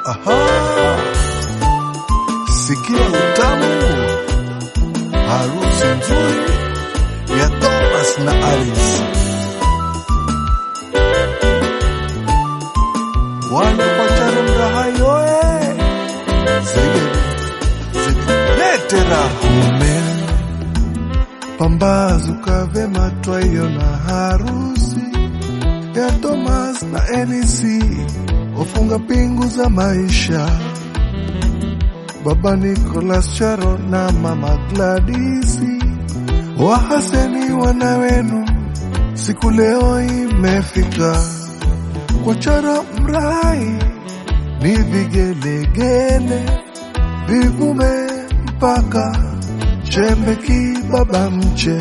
Aha, sikia utamu, harusi nzuri ya Thomas na Alice. Wanapachana mrahayo eh, zige zigelete rahume pambazuka vema twaiona harusi ya Thomas na Elisi wafunga pingu za maisha, baba Nicholas Charo na mama Gladisi wahaseni wana wenu, siku leo imefika kwa Charo mrai ni vigelegele vivume mpaka chembeki baba mche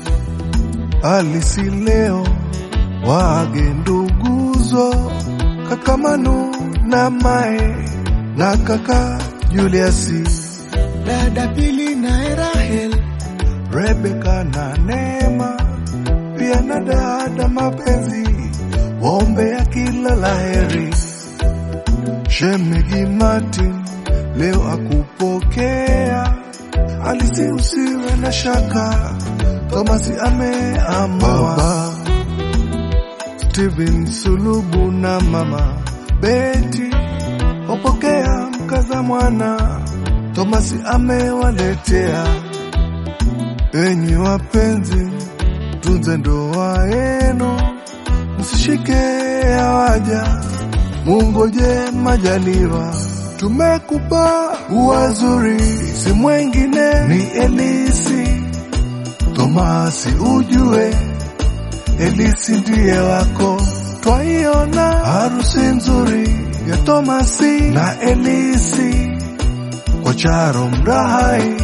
alisi leo wage nduguzo kaka Manu na Mae na kaka Juliasi, dada Pili na Rahel, Rebeka na Neema, pia na dada Mapenzi, waombea kila laheri. Shemegi Martin leo akupokea, alisi usiwe na shaka, Tomasi ameamua Steven Sulubu na mama Beti wapokea mkaza mwana Tomasi amewaletea. Enyi wapenzi, tunze ndoa yenu, msishike hawaja, mungoje majaliwa. Tumekupa uwazuri, si mwengine ni Elisi Tomasi, ujue Elisi ndiye wako, twaiona harusi nzuri ya Tomasi na Elisi kwa Charo mrahai,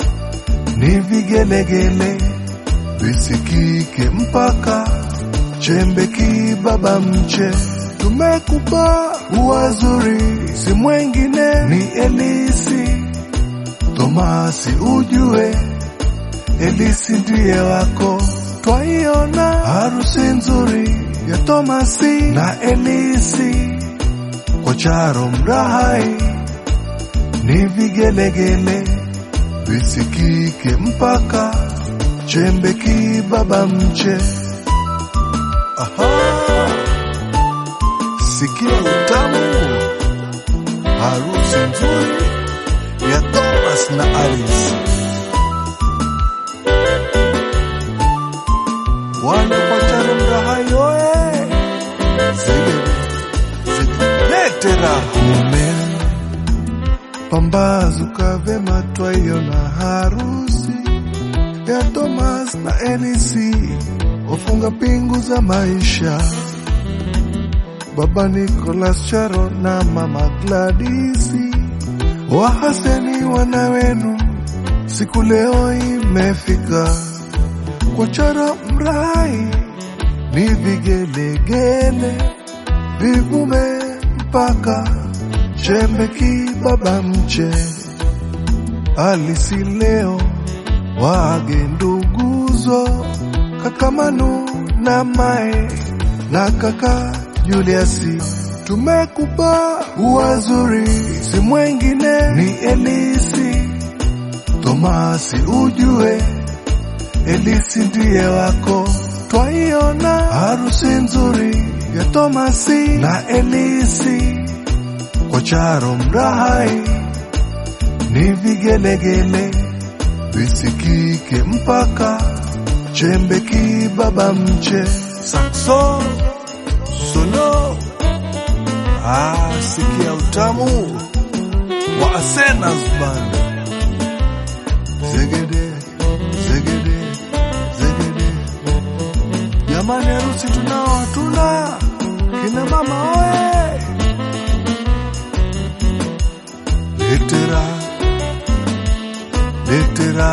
ni vigelegele visikike mpaka chembeki baba mche. Tumekupa uwazuri, si mwengine ni Elisi Tomasi, ujue Elisi ndiye wako twaiona harusi nzuri ya Tomasi na Elisi kwa Charo mrahai, ni vigelegele visikike mpaka chembeki baba mche. Aha, sikia utamu, harusi nzuri ya Thomas na Alice. wanapachana mrahayo eh, zige zigelete rahume pambazuka vema twaiona harusi ya Thomas na Elisi wafunga pingu za maisha, baba Nicholas Charo na mama Gladisi wahaseni wana wenu, siku leo imefika kwa Charo mrai ni vigelegele vivume mpaka chembeki baba mche alisi leo wage nduguzo kaka Manu na Mae na kaka Juliasi, tumekupa uwazuri, si mwengine ni Elisi Tomasi, ujue Elisi ndiye wako, twaiona harusi nzuri ya Tomasi na Elisi kwa Charo mrahai, ni vigelegele visikike mpaka chembeki baba mche sakso solo. Ah, sikia utamu wa Asena's band zegede zegede zegede. Jamani, harusi tunao hatuna? Kina mama oye, letera letera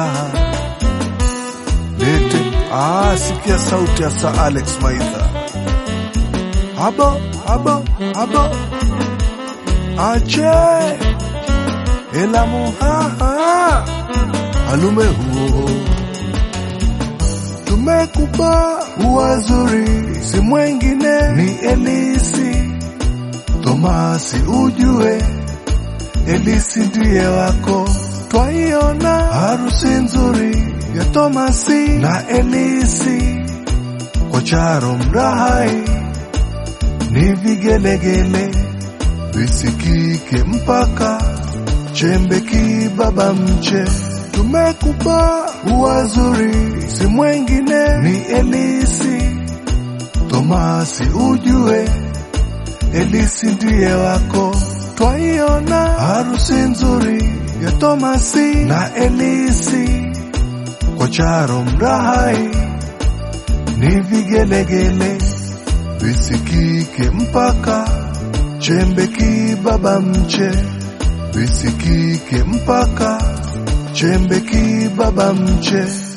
lete. Ah, sikia sauti ya Sir Alex Maitha, abo abo abo, ache elamu haha alume huo tumekupa uwazuri, si mwengine ni Elisi Tomasi ujue Elisi ndiye wako, twaiona harusi nzuri ya Tomasi na Elisi kwa Charo Mrahai, ni vigelegele visikike mpaka chembe kibaba mche. Tumekupa uwazuri, si mwengine ni Elisi. Tomasi ujue Elisi ndiye wako, twaiona harusi nzuri ya Tomasi na Elisi kwa Charo Mrahai, ni vigelegele visikike mpaka chembe kibaba mche, visikike mpaka chembe kibaba mche.